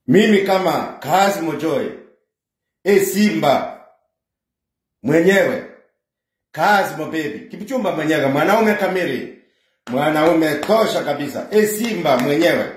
mimi kama kazi mojoe e simba mwenyewe kazi mobebi kipchumba mwenyewe mwanaume kamili mwanaume tosha kabisa e simba mwenyewe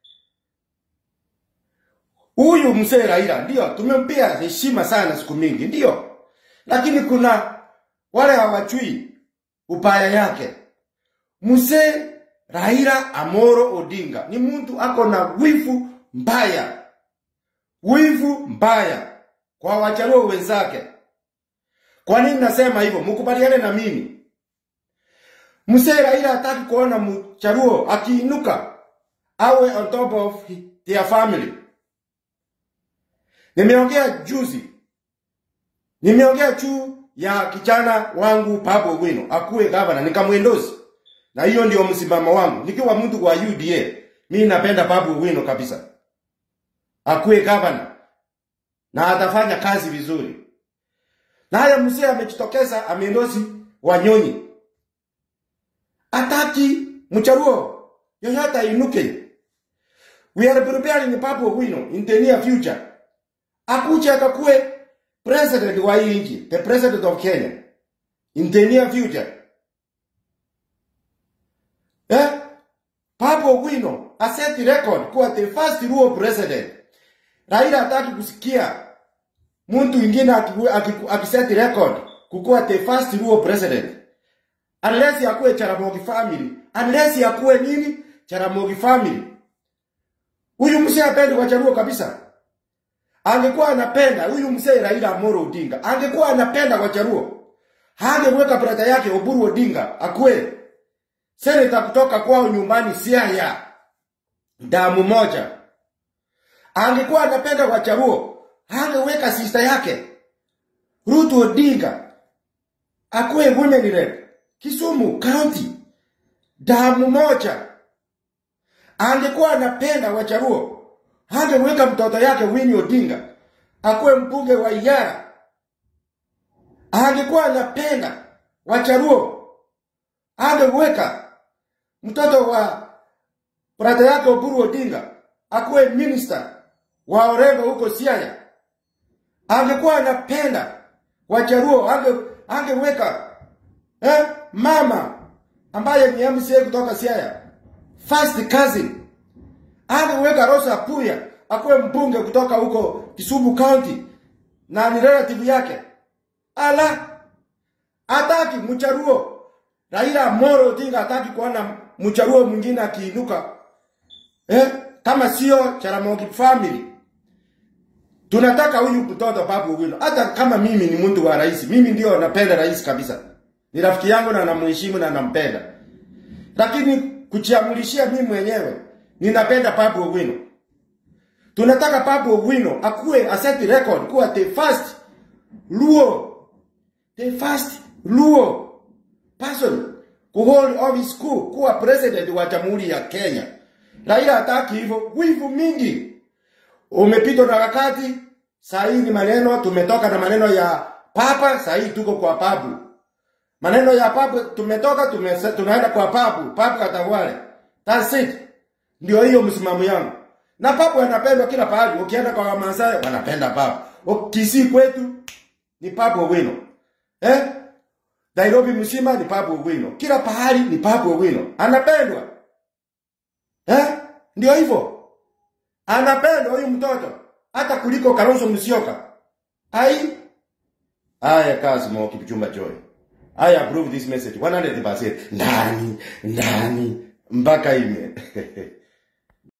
huyu mzee Raila ndio tumempia heshima sana siku mingi ndio lakini kuna wale hawachui ubaya yake mzee Raila Amoro Odinga ni mtu ako na wivu mbaya wivu mbaya kwa wacharuo wenzake kwa nini nasema hivyo mkubaliane na mimi mzee Raila hataki kuona mcharuo akiinuka awe on top of their family Nimeongea juzi, nimeongea juu ya kijana wangu Babu Owino akuwe gavana, nikamwendozi, na hiyo ndio msimamo wangu. Nikiwa mtu wa UDA, mimi napenda Babu Owino kabisa, akuwe gavana na atafanya kazi vizuri. Na haya mzee amejitokeza, amendozi Wanyonyi, ataki mcharuo yoyote ainuke. We are preparing Babu Owino in the near future akuje akakuwe president wa hii nchi, the president of Kenya in the near future. Eh? Papo Owino aset record kuwa the first Luo president. Raila hataki kusikia mtu mwingine akiset record kukuwa the first Luo president. Unless yakuwe Jaramogi family, unless yakuwe nini? Jaramogi family. Huyu mzee apendi kwa Jaluo kabisa angekuwa anapenda huyu mzee Raila Amolo Odinga, angekuwa anapenda Wajaluo, hangeweka brada yake Oburu Odinga akuwe seneta kutoka kwao nyumbani Siaya, damu moja. Angekuwa anapenda Wajaluo, hangeweka sister yake Ruth Odinga akuwe women rep Kisumu County, damu moja. Angekuwa anapenda Wajaluo, hangeweka mtoto yake Winnie Odinga akuwe mbunge wa Iyara. Angekuwa anapenda Wacharuo, angeweka mtoto wa brada yake Oburu Odinga akuwe minister wa Orengo huko Siaya. Angekuwa anapenda Wacharuo, ange, angeweka eh, mama ambaye ni MCA kutoka Siaya, first cousin angeweka Rosa Puya akuwe mbunge kutoka huko Kisumu County na ni relative yake. Ala, hataki mcharuo. Raila Amolo Odinga hataki kuona mcharuo mwingine akiinuka eh, kama sio Jaramogi family. Tunataka huyu mtoto Babu Owino. Hata kama mimi ni mtu wa rais, mimi ndio napenda rais kabisa. Ni rafiki yangu na namheshimu na nampenda. Lakini kujiamulishia mimi mwenyewe ninapenda Babu Owino. Tunataka Babu Owino akuwe aset record kuwa the first Luo, the first Luo person ku hold office kuu kuwa president wa Jamhuri ya Kenya. Raila hataki hivyo, wivu mingi umepitwa na wakati. Saa hii ni maneno, tumetoka na maneno ya papa, saa hii tuko kwa babu. Maneno ya babu tumetoka, tumese, tunaenda kwa babu, babu katawale. That's it. Ndio hiyo msimamo yangu. Na babu anapendwa kila pahali. Ukienda kwa Wamasai wanapenda babu. Kisii kwetu ni babu Owino. Eh? Nairobi mzima ni babu Owino. Kila pahali ni babu Owino. Anapendwa. Eh? Ndio hivyo. Anapendwa huyu mtoto hata kuliko Kalonzo Musyoka. Ai. Aya kazi mo kipchumba joy. I approve this message 100%. Ndani, ndani mpaka ime